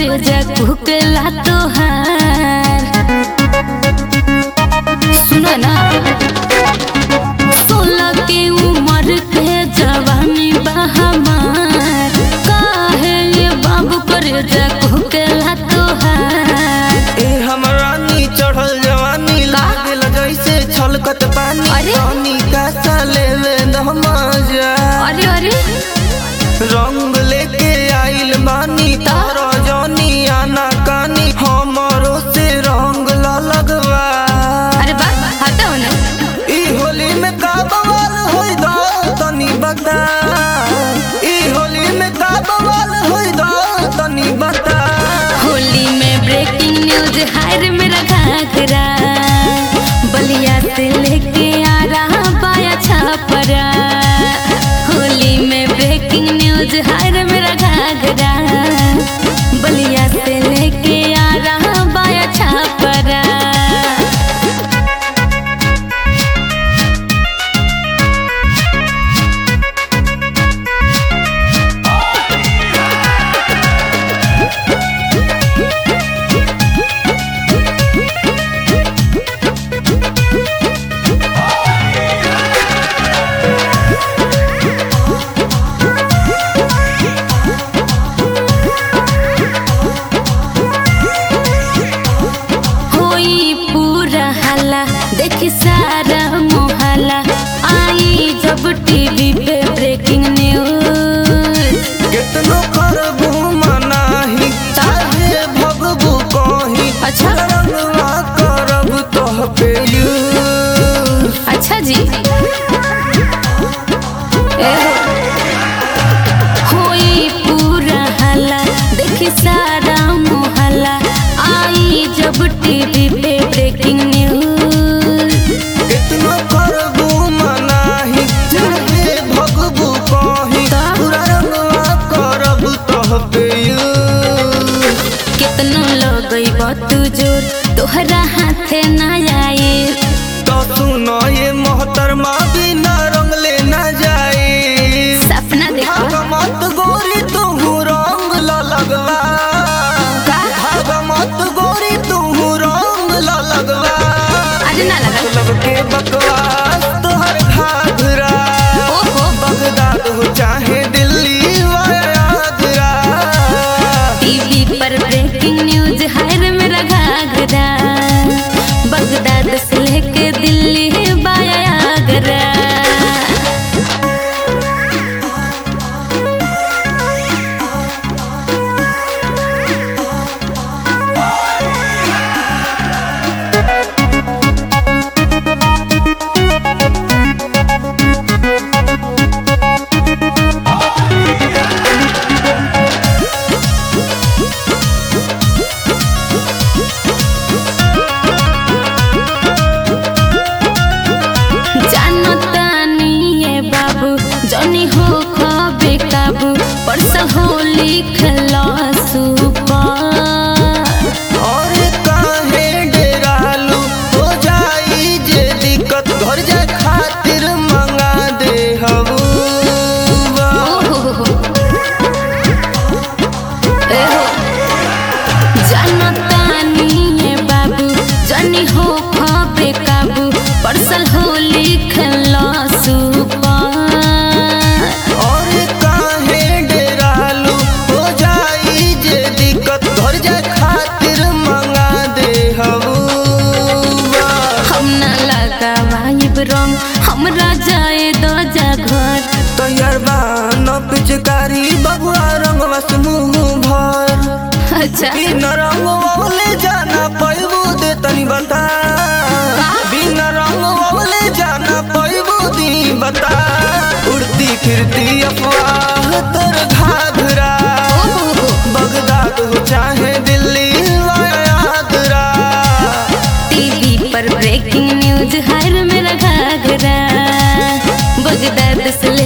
करे जा कुकला तोहार सुनो ना सोलह के उम्र के जवानी बा हमार काहे ये बाबू करे जा कुकला तोहार ए हमरा नी चढ़ल जवानी लागल जैसे छलकत पानी अरे? पानी का साले में नमाजा अरे अरे रंग लेके आइल बानी तारा जानी आना कानी हमरो से रंग ला लगवा अरे बा हटाओ ना ई होली में का बवाल होई दा तनी बता ई होली में का बवाल होई दा तनी बता होली में ब्रेकिंग न्यूज हायर मेरा घाघरा बलिया से लेके आ रहा बाया छापरा होली में ब्रेकिंग न्यूज हायर मेरा घाघरा बलिया से लेके आ रहा बाया छापरा होई पूरा हल्ला देखी सारा मोहल्ला आई जब टीवी पे ब्रेकिंग न्यूज कितनो करबू मनाही चाहे भगबू कहीं अच्छा। रंगवा करब तोह पे यूज अच्छा जी ए होई पूरा हल्ला देखी सारा मोहल्ला आई जब टीवी पे ब्रेकिंग न्यूज कितनो करबू मनाही चाहे भगबू कहीं तो? पूरा रंगवा करब तोह पे यूज कितनो लगई बतू जोर तोहरा हाथे ना आए तो सुनो ये मोहतरमा बिना रंग लेना जाए सपना देखो भागमत गोरी तू रंग ला लगवा का? भागमत गोरी तू रंग ला लगवा अरे ना लगा लब के बकवास तोहर घाघरा ओहो बगदाद हो चाहे दिल्ली वा आगरा टीवी पर ब्रेकिंग न्यूज हर मेरा घाघरा बगदाद से लेके दिल्ली बाया आगरा जानो तानी ये बाबू जनी हो खबे काबू परस होली खला सुपर और काहे डेरालू हो जाई जे दिक्कत घर जाए खातिर मंगा दे हबूबा ओहो एहो जनतानी ये बाबू जनी हो खबे काबू परसल होली खला सुपर और काहे डेरालू हो जाई जे दिक्कत घर जाए खातिर मंगा दे हबूबा हम ना लगावाइब रंग हमरा जाए दो जा घर तैयार बा न पिचकारी बबुआ रंगवा से मुंह भर अच्छा बिन रंग वाले जाना पैबू दे तनी बता बिन रंग वाले जाना पैबू दी बता उड़ती फिरती अफवाह तर घाघरा ओहो बगदाद हो चाहे दिल्ली वा आगरा टीवी पर ब्रेकिंग न्यूज हर मेरा घाघरा बगदाद से